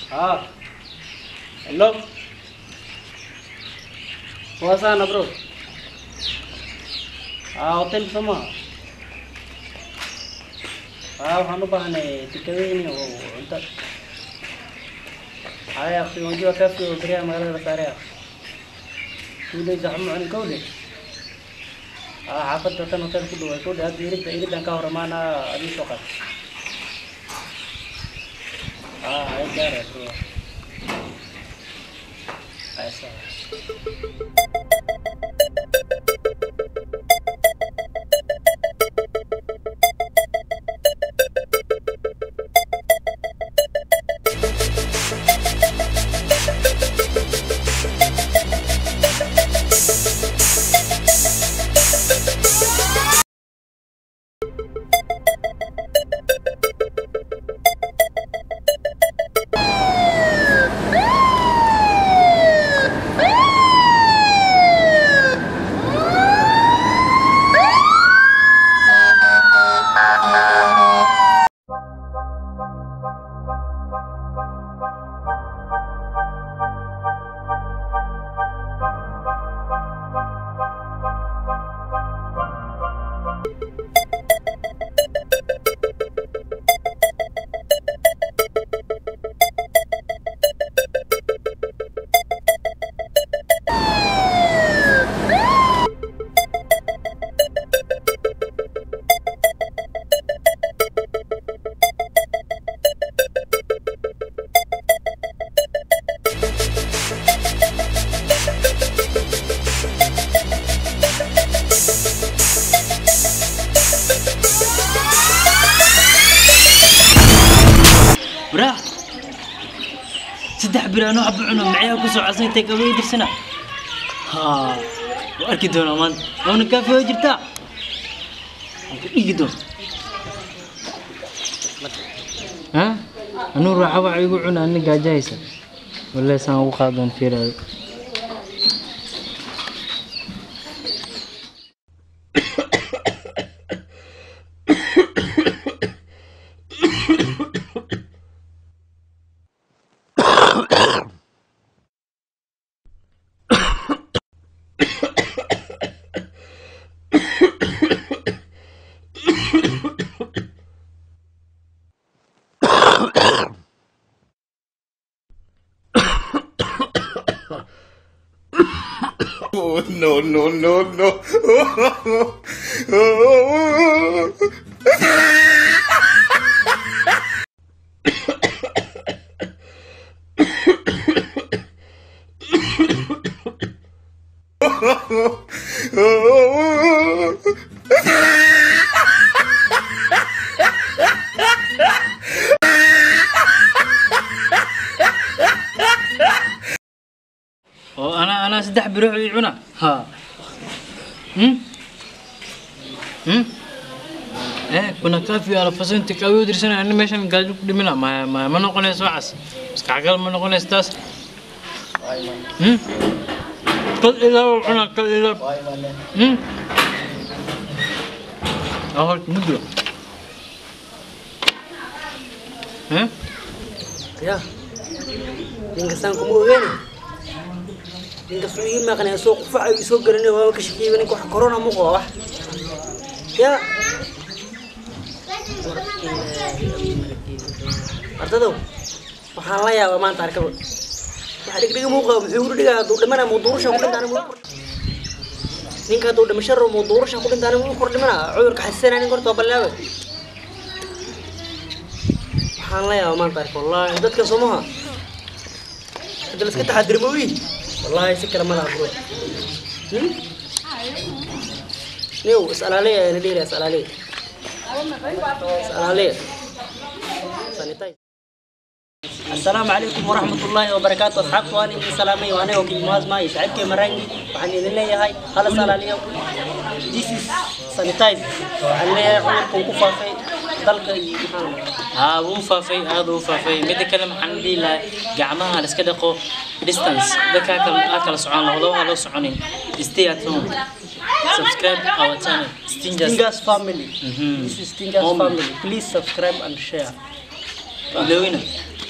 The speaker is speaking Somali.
हाँ हेलो कौन सा ना ब्रो हाँ hotel sama हाँ waxaan u baahnay tikadooyin oo cunto haya akhi unajua kafi oo beriyaha magaalada la saaray akhi tuuleysa waxma cunin kowle haa xaafadda tan hotel ku dhow ay kowle hadda iridda iriddan ka hor imaana adii soo qaad haa ay gaara bro Ay, sawa. bra saddex bir anoo xaba cuno macyaa ku soo codsan intay kabay dirsana ha waa arki doonaa maanta waana kaafi oo jirtaa waan ku dhigi doon ha anuu raaxa waxa igu cuna ani gaajahaysa wallahi saan ugu qaadoon fiiraado Oh, no, no, no, no. oo anaa anaa saddex biro ii cuna ha hmm hmm eh kuna kaafi alafaso inta kaawi u dirsanay ani meeshan gaajo ku dhimina ma ma ma noqonayso waxaas maskaxgal ma noqonayso taas hmm kal ilaa u cuna kal ilaa hmm ahor muddo eh ya ninkasan kuma ogeeni ninkas uu ii maqnay soo qufaca ii soo garanay waa ka shaqeeyay ninka wax corona mu qaba wax ya ardadow waxaan la yaabaa maanta arkaba waxa dhigdhiga muuqa muxuu u dhigaa hadduu dhimana muu duurasha ku dhintaana muu ninka hadduu dhimasho rabo muu duurasha ku dhintaana muu kor dhimana cudurka xasisanaa nin horta ballaabe waxaan la yaabaa maanta arka wallaahi dadka somaha hadda la iska taxadirmo wiil wallaahi si kale ma laha bro Hmm? niyow is-alaaleya ayana dheeri is-alaaleya is-alaaleya sanitize السلام عليكم ورحمة الله وبركاته أصحابتي وأنا إني سلامي وأنا وكيل مواز ماي سعدك مرانجي وحن إذن لي هاي هلا سال عليهم This is sanitize waxaan leeyahay cudurkan ku faafay dalka iyo maxaa haa wuu faafay aad uu faafay midda kale maxaan dhihi lahaa gacmaha la iska dhaqo distance dadka ha kala ha kala socon labadaba ha loo soconin stay at home subscribe our channel stingers Stingas family Mhm. this is Stingas Homie. family please subscribe and share ilowina